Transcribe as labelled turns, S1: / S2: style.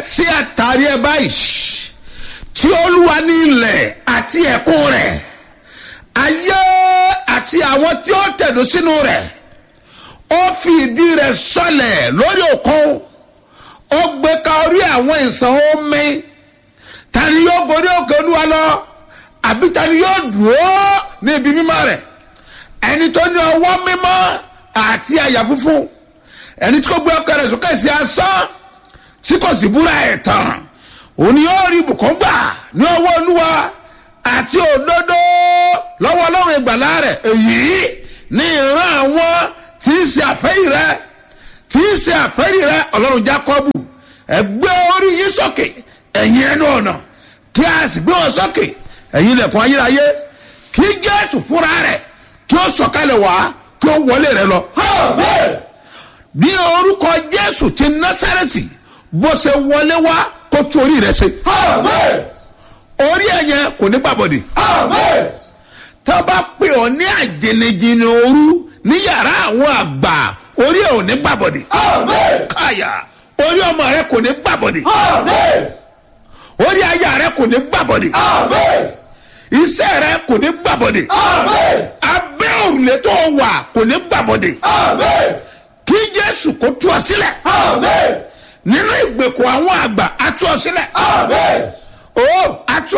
S1: sí àtàrí ẹ báyìí tí olúwa ní ilẹ̀ àti ẹ̀kún rẹ̀ ayé àti àwọn tí ó tẹ̀dó sínú rẹ̀ ó fi ìdí rẹ̀ sọlẹ̀ lórí òkun ó gbé ka orí àwọn ìsàn omi tani yóò gorí òkè olúwa lọ àbí tani yóò dúró ní ibi mímọ́ rẹ̀ ẹni tó ní ọwọ́ mímọ́ àti àyà funfun ẹni tí kò gbé ọkọ rẹ̀ sókè sí asán tí kò sì búra ẹ̀ tán òun yóò rí ibùkún gbà ní ọwọ́ olúwa àti òdodo lọ́wọ́ ọlọ́run ìgbàlá rẹ̀ èyí ní ìran àwọn tí ń ṣe àfẹ́yì rẹ tí ń ṣe àfẹ́yì rẹ ọlọ́run jákọ́bù ẹgbẹ́ orí yín sókè ẹ̀yin ẹnu ọ̀nà kí a sì gbé wọn sókè ẹ̀yin ilẹ̀kùn ayérayé kí jésù fúnra rẹ̀ kí ó sọ̀kalẹ̀ wá kí ó wọlé rẹ lọ. bí orúkọ jésù ti násàrẹ́tì bó ṣe wọlé wá kó tún orí rẹ ṣe. orí ẹ̀yẹn kò ní gbàbọ̀dì. tá a bá pè ọ́ ní àjẹnẹjìnà òru ní yàrá àwọn àgbà orí ẹ̀ ò ní gbàbọ̀dì. káyà orí ọmọ rẹ kò ní gbàbọ̀dì. orí aya rẹ kò ní gbàbọ̀dì. iṣẹ́ rẹ kò ní gbàbọ̀dì. abẹ́ òrùlé tó wà kò ní gbàbọ̀dì. kí jésù kó tú ọ sílẹ̀. nínú ìgbèkùn àwọn àgbà á tú ọ sílẹ̀. ó á tú